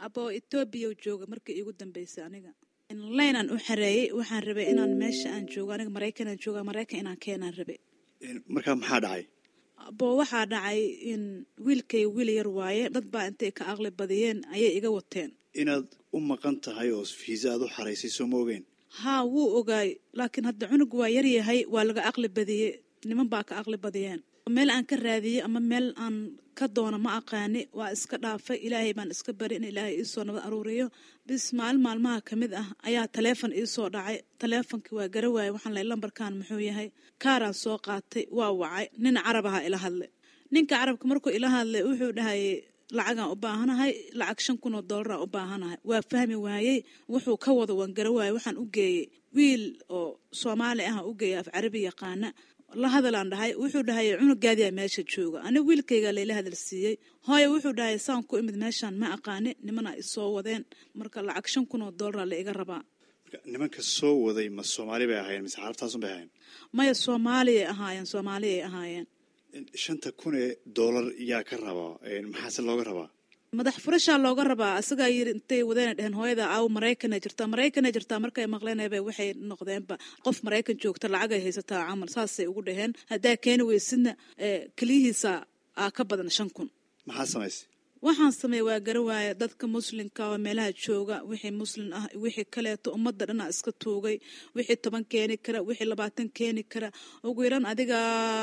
aboo etoobiya jooga markii iigu dambeysay aniga laynaan u xareeyey waxaan rabay inaan meesha aan joogo aniga maraykanaan jooga maraykan inaan keenaan rabay markaa maxaa dhacay aboo waxaa dhacay in wiilkay wiil yar waaye dad baa intay ka aqli badiyeen ayay iga wateen inaad u maqan tahay oo fiisa aad u xaraysay soo ma ogeen haa wuu ogaay laakiin hadda cunug waa yar yahay waa laga aqli badiyey niman baa ka aqli badiyeen meel aan ka raadiyey ama meel aan ka doono ma aqaani waa iska dhaafay ilaahay baan iska bari in ilaahay iisoo nabad aruuriyo bis maalin maalmaha ka mid ah ayaa taleefon iisoo dhacay taleefonkii waa gara waayey waxaan lay lambarkan muxuu yahay kaaraan soo qaatay waa wacay nin carab aha ila hadlay ninka carabka markuu ila hadlay wuxuu dhahayay lacagaan u baahanahay lacag shan kun oo doolaraan u baahanahay waa fahmi waayey wuxuu ka wado waan gara waayey waxaan u geeyey wiil oo soomaali ah u geeyay af carabi yaqaana la hadalaan dhahay wuxuu dhahay cunugaadiyaa meesha jooga aniga wiilkayga layla hadal siiyey hooye wuxuu dhahay saan ku imid meeshaan ma aqaani nimana isoo wadeen marka lacag shan kun oo doolara la iga rabaa nimanka soo waday ma soomaali bay ahaayeen mise carabtaasun bay ahaayeen maya soomaaliyay ahaayeen soomaaliyay ahaayeen shanta kun ee doolar yaa ka rabaa maxaase looga rabaa madax furashaa looga rabaa asagaa yiri intay wadana dheheen hooyada aaw maraykana jirtaa maraykana jirtaa markay maqleenaba waxay noqdeenba qof maraykan joogta lacagay haysataa camal saasay ugu dhaheen haddaa keeni weysidna keliyihiisa aa ka badan shan kun maxaa samaysay waxaan sameeyey waa gara waaya dadka muslimka oo meelaha jooga wixii muslim ah wixii kaleeto ummadda dhanaa iska tuugay wixii toban keeni kara wixii labaatan keeni kara ugu yaran adiga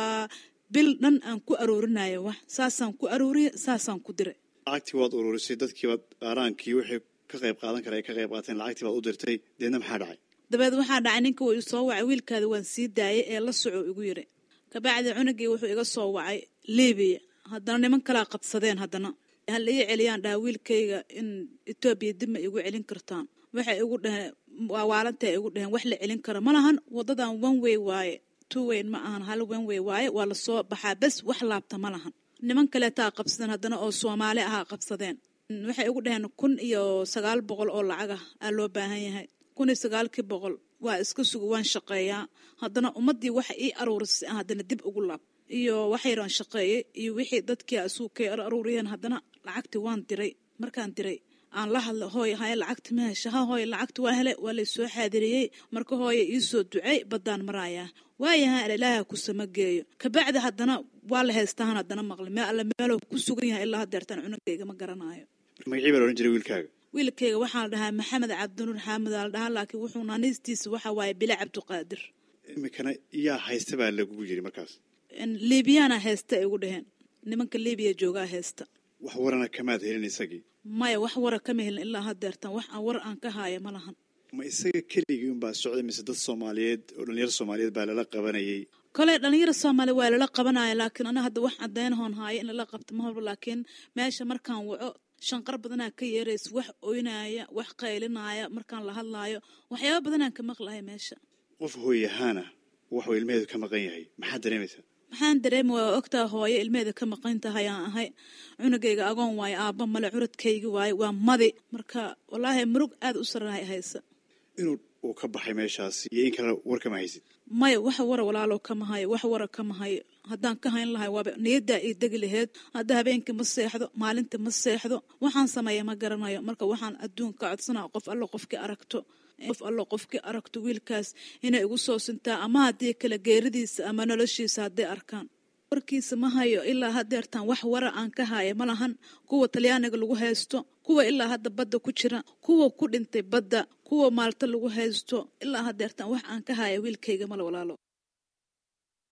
bil dhan aan ku aroorinayo wax saasaan ku arooriye saasaan ku diray lacagtii waad ururisay dadkiibaad qaaraankii wixii ka qayb qaadan kara ay ka qayb qaateen lacagtii baad u dirtay deedna maxaa dhacay dabeed waxaa dhacay ninka wuu isoo wacay wiilkaada waan sii daayay ee la soco igu yiri kabacdi cunugii wuxuu iga soo wacay libiya haddana niman kalaa qabsadeen haddana hal ii celiyaan dhaha wiilkayga in etoobiya dib ma igu celin kartaan waxay igu dhaheen waawalantae igu dhaheen wax la celin karo ma lahan wadadan one way waaye two wayn ma ahan hal one way waaye waa lasoo baxaa bes wax laabta ma lahan niman kaleetaa qabsadeen haddana oo soomaali ahaa qabsadeen waxay igu dhaheen kun iyo sagaal boqol oo lacag ah aa loo baahan yahay kun iyo sagaalkii boqol waa iska suga waan shaqeeyaa haddana ummaddii waxa ii aruurisay aan haddana dib ugu laab iyo waxayraan shaqeeyey iyo wixii dadkii asuug kay aruuriyeen haddana lacagtii waan diray markaan diray aan la hadla hooy haye lacagti ma hesha ha hooy lacagti waa hele waa laysoo xaadiriyey marka hooye iisoo ducey baddaan maraayaa waayaha ilaaha ku sama geeyo kabacdi haddana waa la haystahan haddana maqli meel alle meeloo ku sugan yahay ilaa hadeertaan cunugayga ma garanaayo magacii baa la odhan jiray wiilkaaga wiilkayga waxaa la dhahaa maxamed cabdinuur xaamid aa la dhahaa laakiin wuxuu naaniistiisa waxa waaye bila cabdiqaadir iminkana yaa haysta baa lagugu yiri markaas liibiyaana haysta ay ugu dhaheen nimanka liibiya joogaa haysta wax warana kamaad helin isagii maya wax wara kama helin ilaa hadeertan wax aan war aan ka haaya ma lahan ma isaga keligii unbaa socday mise dad soomaaliyeed oo dhalinyaro soomaaliyeed baa lala qabanayay kole dhalinyaro soomaaliya waa lala qabanaya laakiin ana hadda wax cadeynahoon haayo in lala qabto ma horba laakiin meesha markaan waco shanqar badanaa ka yeeraysa wax oynaya wax qaylinaya markaan la hadlaayo waxyaaba badanaan ka maqlahay meesha qof hooy ahaana waxuu ilmaheedu ka maqan yahay maxaad dareemaysaa maxaan dareema waa ogtaa hooyo ilmeheeda ka maqan tahay aan ahay cunugayga agoon waayo aabba male curadkaygi waayo waa madi marka wallaahi murug aada u sarrahay haysa inuu uu ka baxay meeshaas iyo in kale war kama haysid maya wax wara walaalo kama hayo wax wara kama hayo haddaan ka hayn lahay waaba niyaddaa ii degi laheyd hadda habeenkii ma seexdo maalinta ma seexdo waxaan sameeya ma garanayo marka waxaan adduunka codsanaa qof allo qofkii aragto qof allo qofkii aragto wiilkaas inay igu soo sintaa ama haddii kale geeridiisa ama noloshiisa hadday arkaan warkiisa ma hayo ilaa hadeertaan wax wara aan ka haya ma lahan kuwa talyaaniga lagu haysto kuwa ilaa hadda badda ku jira kuwa ku dhintay badda kuwa maalta lagu haysto ilaa hadeertaan wax aan ka haya wiilkayga male walaalo